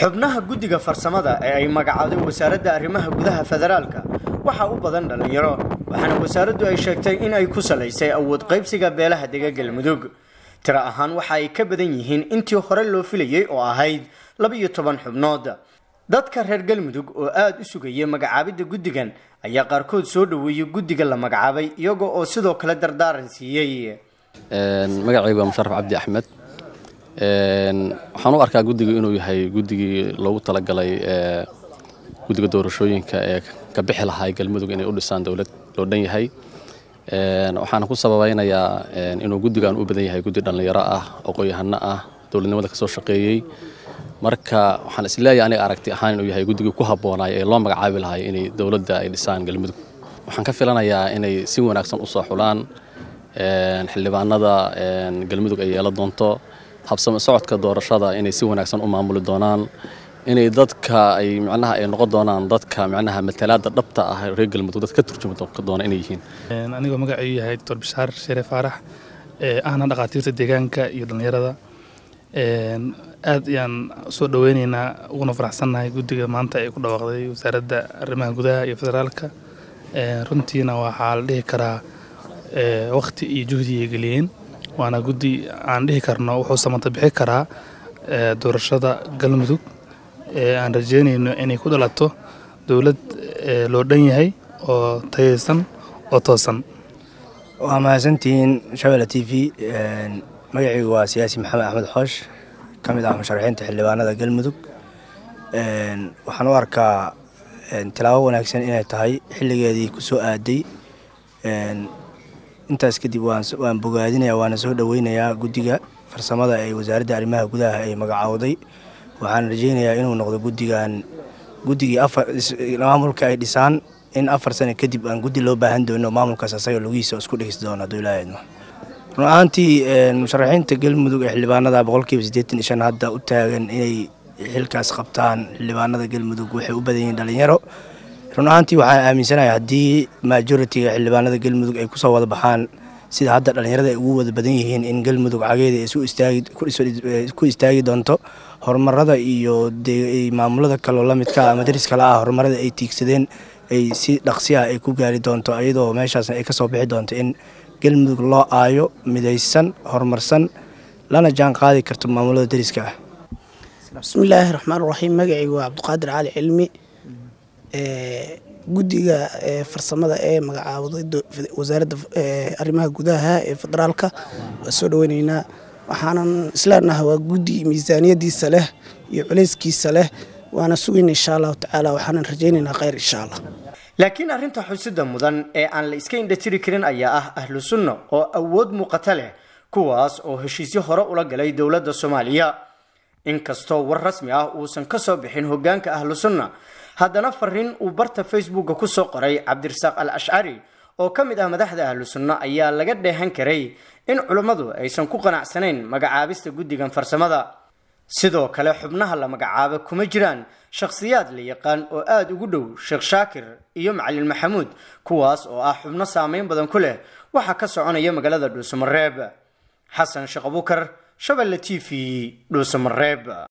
xubnaha guddiga farsamada ee ay magacaaday wasaaradda arrimaha gudaha federaalka waxaa u badan dhallinyaro waxaana wasaaraddu ay sheegtay in ay ku salaysay awood qaybsiga beelaha dega galmudug tiro ahaan waxa ay ka badan yihiin intii hore loo filayey oo ahayd laba-iyo toban xubnood dadka reer galmudug oo aada u sugayay magacaabidda guddigan ayaa qaarkood soo dhoweeyey guddiga la magacaabay iyaga oo sidoo kale dardaaran siiyey magacaygu waa musharaf cabdi axmed waxaan u arkaa guddigu inuu yahay guddigii loogu talagalay guddiga doorashooyinka ee ka bixi lahaa galmudug inay u dhisaan dowlad loo dhan yahay waxaana ku sababaynayaa inuu guddigan u badan yahay guddi dhallinyaro ah aqoon-yahano ah dowladnimada kasoo shaqeeyey marka waxaan isleeyahay aniga aragti ahaan inuu yahay guddigii ku habboonay ee loo magacaabi lahay inay dowladda ay dhisaan galmudug waxaan ka filanayaa inay si wanaagsan u soo xulaan xildhibaanada galmudug ay yeelan doonto habsamo socodka doorashada inay si wanaagsan u maamuli doonaan inay dadka ay micnaha ay noqon doonaan dadka micnaha matalaada dhabta ah reer galmudug dad ka turjumi doona inay yihiin anigoo magacaygu yahay doctor bishaar shere faarax ahna dhakhaatiirta deegaanka iyo dhallinyarada aad ayaan soo dhoweyneynaa uguna faraxsannahay guddiga maanta ay ku dhawaaqday wasaaradda arrimaha gudaha iyo federaalka runtiina waxaa la dhihi karaa wakhti iyo juhdi ay geliyeen waana guddi aan dhihi karno wuxuu samata bixi karaa doorashada galmudug aan rajeynayno inay ku dhalato dowlad loo dhan yahay oo tayaysan oo toosan waa mahadsantihiin shabela t v magacaygu waa siyaasi maxamed axmed xoosh ka mid ah musharaxiinta xildhibaanada galmudug waxaan u arkaa tilaabo wanaagsan inay tahay xilligeedii ku soo aaday intaas kadib waan bogaadinaya waana soo dhoweynayaa guddiga farsamada ee wasaaradda arrimaha gudaha ay magacaawday waxaan rajeynayaa inuu noqdo guddigan guddigii maamulka ay dhisaan in afar sano kadib aan guddi loo baahan doono maamulkaas asaga lugihiisa isku dhigsi doono hadduu ilaahay idmo run ahaantii musharaxiinta galmudug ee xildhibaanada boqolkiiba siddeetan iyo shan hadda u taagan inay xilkaas qabtaan xildhibaanada galmudug waxay u badan yihiin dhalinyaro run ahaantii waxaan aaminsanahay haddii majoritiga xildhibaanada galmudug ay kusoo wada baxaan sida hadda dhallinyarada ay ugu wada badan yihiin in galmudug cageeda ay ku istaagi doonto horumarada iyo maamulada kaloo lamidka ama daris kale ah horumarada ay tiigsadeen ay si dhaqsi ah ay ku gaari doonto iyadoo meeshaasna ay kasoo bixi doonto in galmudug loo aayo midaysan horumarsan lana jaan qaadi karto maamulada dariska ah bismillaahi raxmaan raxiim magacaygu waa cabdiqaadir cali cilmi guddiga farsamada ee magacaawday wasaaradda arrimaha gudaha ee federaalka waa soo dhoweyneynaa waxaanan isleenahay waa guddi miisaaniyadiisa leh iyo culeyskiisa leh waana sugayna insha allahu tacaala waxaanan rajaynaynaa kheyr insha allah laakiin arrinta xusida mudan ee aan la iska indhatiri karin ayaa ah ahlu sunna oo awood muuqata leh kuwaas oo heshiisyo hore ula galay dowladda soomaaliya inkastoo war rasmi ah uusan ka soo bixin hoggaanka ahlu sunna haddana fariin uu barta facebooka ku soo qoray cabdirasaaq al ashcari oo ka mid ah madaxda ahlu sunna ayaa laga dheehan karay in culummadu aysan ku qanacsanayn magacaabista guddigan farsamada sidoo kale xubnaha la magacaaba kuma jiraan shakhsiyaad la yaqaan oo aada ugu dhow sheekh shaakir iyo macalin maxamuud kuwaas oo ah xubno saameyn badan ku leh waxaa ka soconaya magaalada dhuusamareeb xasan sheekh abukar shabelle t v dhuusamareeb